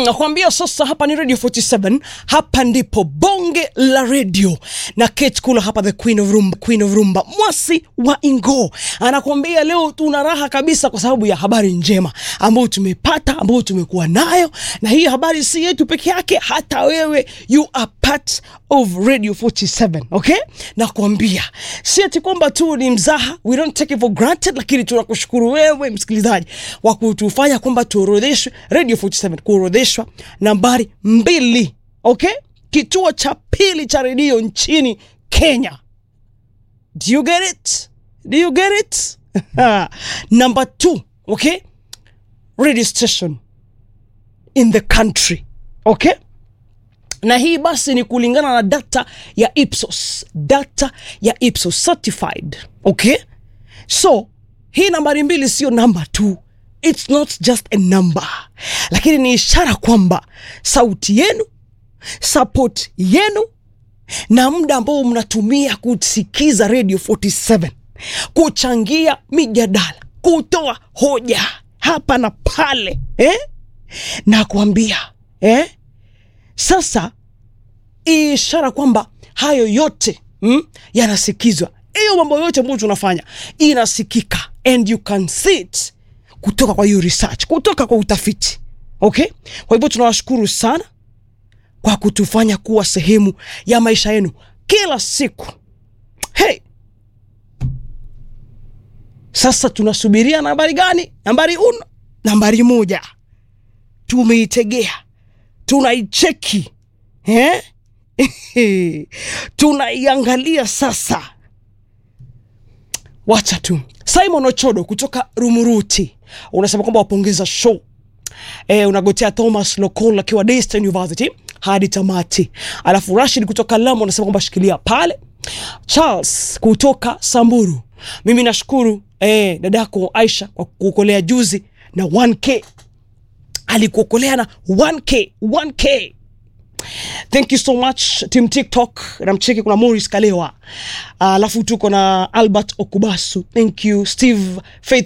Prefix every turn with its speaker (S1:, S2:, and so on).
S1: nakwambia sasa hapa ni radio 47 hapa ndipo bonge la radio na Kate Kula hapa the queen of rumba, queen of rumba mwasi wa ingo anakuambia leo tuna raha kabisa kwa sababu ya habari njema ambayo tumepata ambayo tumekuwa nayo na hii habari si yetu peke yake hata wewe you are part of radio 47 okay nakwambia si ati kwamba tu ni mzaha we don't take it for granted lakini tunakushukuru wewe msikilizaji wa kutufanya kwamba tuorodheshwe radio 47 kuorodheshwa nambari mbili okay kituo cha pili cha redio nchini kenya do you get it do you get it number two okay radio station in the country okay na hii basi ni kulingana na data ya ipsos data ya ipsos certified okay so hii nambari mbili sio namba tu its not just a number lakini ni ishara kwamba sauti yenu support yenu na muda ambao mnatumia kusikiza radio 47 kuchangia mijadala kutoa hoja hapa na pale eh? na kuambia eh? sasa ishara kwamba hayo yote mm, yanasikizwa hiyo mambo yote ambayo tunafanya inasikika and you can see it kutoka kwa hiyo research kutoka kwa utafiti okay kwa hivyo tunawashukuru sana kwa kutufanya kuwa sehemu ya maisha yenu kila siku hey sasa tunasubiria nambari gani nambari uno nambari moja tumeitegea tunaicheki eh? tunaiangalia sasa wacha tu simon ochodo kutoka rumuruti unasema kwamba wapongeza show e, unagotea thomas lokol akiwa Daystar university hadi tamati alafu rashid kutoka lamu unasema kwamba shikilia pale charles kutoka samburu mimi nashukuru e, dadako aisha kwa kuokolea juzi na 1k alikuokolea na 1k 1k thank you so much team tiktok namcheki kuna moris kalewa alafu uh, tuko na albert okubasu thank you steve faith